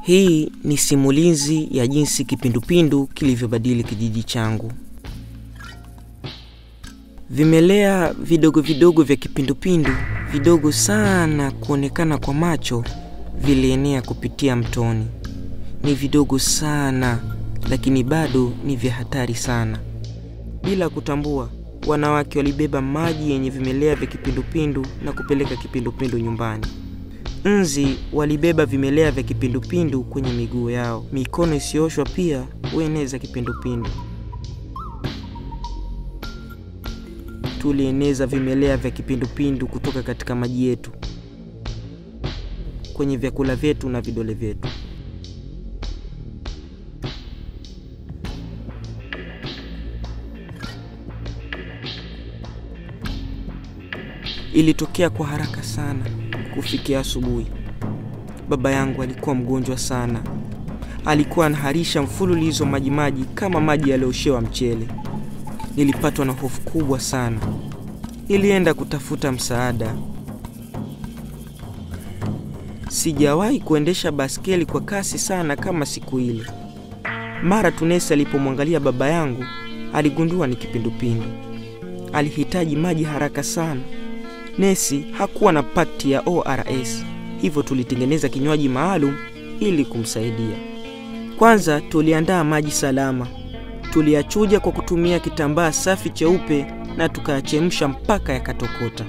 Hii ni simulizi ya jinsi kipindupindu kilivyobadili kijiji changu. Vimelea vidogo vidogo vya kipindupindu, vidogo sana kuonekana kwa macho, vilienea kupitia mtoni. Ni vidogo sana, lakini bado ni vya hatari sana. Bila kutambua, wanawake walibeba maji yenye vimelea vya kipindupindu na kupeleka kipindupindu nyumbani. Nzi walibeba vimelea vya kipindupindu kwenye miguu yao. Mikono isiyooshwa pia hueneza kipindupindu. Tulieneza vimelea vya kipindupindu kutoka katika maji yetu, kwenye vyakula vyetu na vidole vyetu. Ilitokea kwa haraka sana. Kufikia asubuhi, baba yangu alikuwa mgonjwa sana. Alikuwa anaharisha mfululizo majimaji kama maji yaliyooshewa mchele. Nilipatwa na hofu kubwa sana. Nilienda kutafuta msaada. Sijawahi kuendesha baskeli kwa kasi sana kama siku ile. Mara Tunesi alipomwangalia baba yangu, aligundua ni kipindupindu. Alihitaji maji haraka sana. Nesi hakuwa na pakti ya ORS, hivyo tulitengeneza kinywaji maalum ili kumsaidia. Kwanza tuliandaa maji salama, tuliyachuja kwa kutumia kitambaa safi cheupe na tukayachemsha mpaka yakatokota.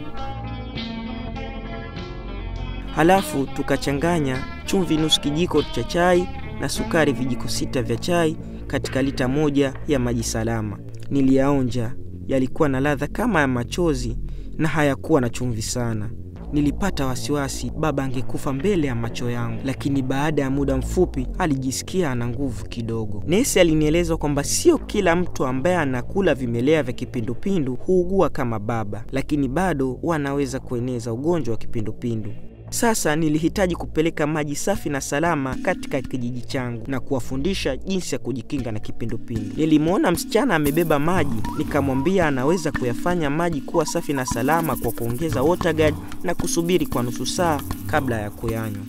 Halafu tukachanganya chumvi nusu kijiko cha chai na sukari vijiko sita vya chai katika lita moja ya maji salama. Niliyaonja, yalikuwa na ladha kama ya machozi na hayakuwa na chumvi sana. Nilipata wasiwasi baba angekufa mbele ya macho yangu, lakini baada ya muda mfupi alijisikia ana nguvu kidogo. Nesi alinieleza kwamba sio kila mtu ambaye anakula vimelea vya kipindupindu huugua kama baba, lakini bado wanaweza kueneza ugonjwa wa kipindupindu. Sasa nilihitaji kupeleka maji safi na salama katika kijiji changu na kuwafundisha jinsi ya kujikinga na kipindupindu. Nilimwona msichana amebeba maji, nikamwambia anaweza kuyafanya maji kuwa safi na salama kwa kuongeza water guard na kusubiri kwa nusu saa kabla ya kuyanywa.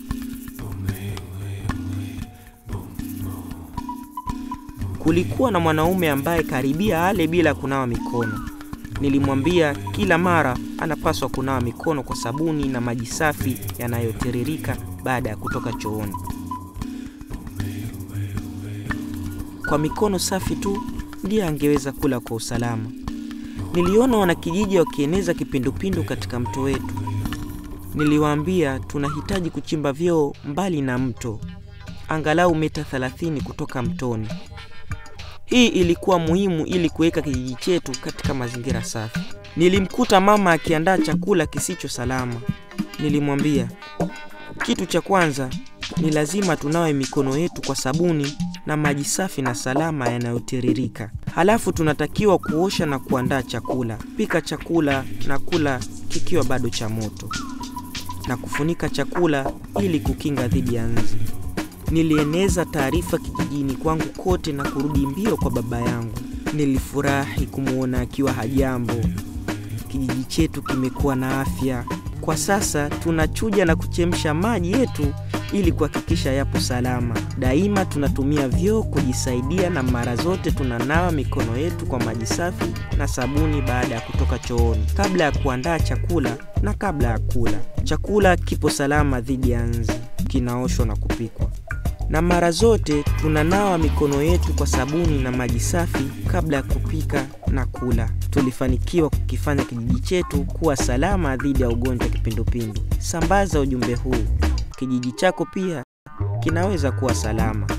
Kulikuwa na mwanaume ambaye karibia ale bila kunawa mikono. Nilimwambia kila mara anapaswa kunawa mikono kwa sabuni na maji safi yanayotiririka baada ya kutoka chooni. Kwa mikono safi tu ndiye angeweza kula kwa usalama. Niliona wanakijiji wakieneza kipindupindu katika mto wetu. Niliwaambia tunahitaji kuchimba vyoo mbali na mto, angalau mita 30 kutoka mtoni. Hii ilikuwa muhimu ili kuweka kijiji chetu katika mazingira safi. Nilimkuta mama akiandaa chakula kisicho salama. Nilimwambia, kitu cha kwanza ni lazima tunawe mikono yetu kwa sabuni na maji safi na salama yanayotiririka. Halafu tunatakiwa kuosha na kuandaa chakula. Pika chakula na kula kikiwa bado cha moto, na kufunika chakula ili kukinga dhidi ya nzi. Nilieneza taarifa kijijini kwangu kote na kurudi mbio kwa baba yangu. Nilifurahi kumwona akiwa hajambo. Kijiji chetu kimekuwa na afya. Kwa sasa tunachuja na kuchemsha maji yetu ili kuhakikisha yapo salama. Daima tunatumia vyoo kujisaidia na mara zote tunanawa mikono yetu kwa maji safi na sabuni baada ya kutoka chooni, kabla ya kuandaa chakula na kabla ya kula. Chakula kipo salama dhidi ya nzi, kinaoshwa na kupikwa na mara zote tunanawa mikono yetu kwa sabuni na maji safi kabla ya kupika na kula. Tulifanikiwa kukifanya kijiji chetu kuwa salama dhidi ya ugonjwa wa kipindupindu. Sambaza ujumbe huu, kijiji chako pia kinaweza kuwa salama.